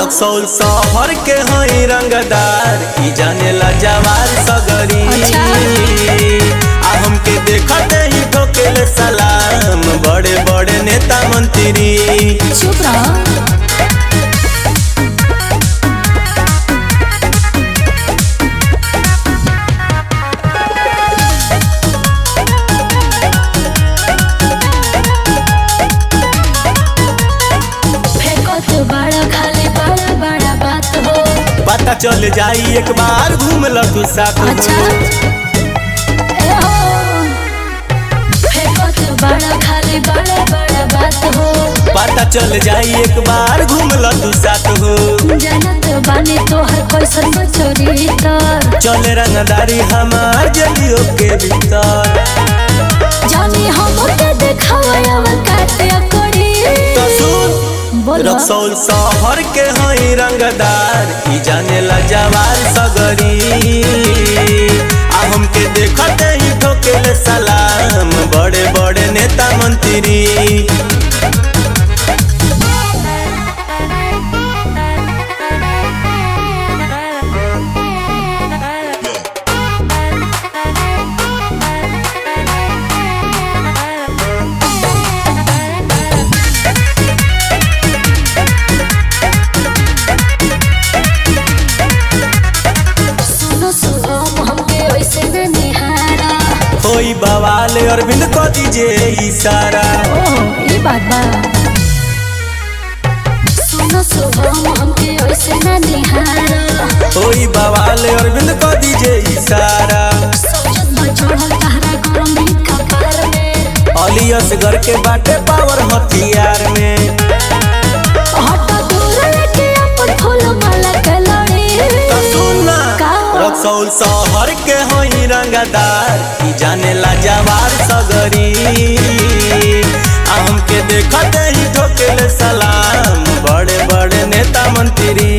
रक्सौल शहर के हई रंगदार ई जानेला जवार सगरी अच्छा। आ हमके देखते ही ठोकेले सलाम बड़े बड़े नेता मंत्री चुप रहो फेंकत बड़ा खाली बड़ा बड़ा बात हो पता चल जाई एक बार घूम ल तू साथ हो। अच्छा ए हो फेंकत बड़ा खाली बड़ा बड़ा बात हो पता चल जाई एक बार घूम ल तू साथ हो जानत बानी तोहर कैसन बचोरी तर चले रंगदारी हमार जलियों के भीतर जानी हम के देखावा काटे करी तो सुन बोलो रक्सौल शहर के हई रंगदार ई जानेला जवार सगरी आ हमके देखते ही ठोकेले सलाम बड़े बड़े नेता मंत्री सुनो सुनो हमके ऐसे न निहारा होई बवाल अरविंद को दीजिए इशारा ओह ये बात बा सुनो सुनो हमके ऐसे न निहारा होई बवाल अरविंद को दीजिए इशारा सोचत बा चढ़ल तहरा गरम भी कपार में अली असगर के बाटे पावर हथियार में हटा दूर लेके अपन फूल माला के लड़ी तो सुनना का? रक्सौल शहर के होई रंगदार ई जानेला जवार सगरी आ हमके देखते ही ठोकेले सलाम बड़े बड़े नेता मंत्री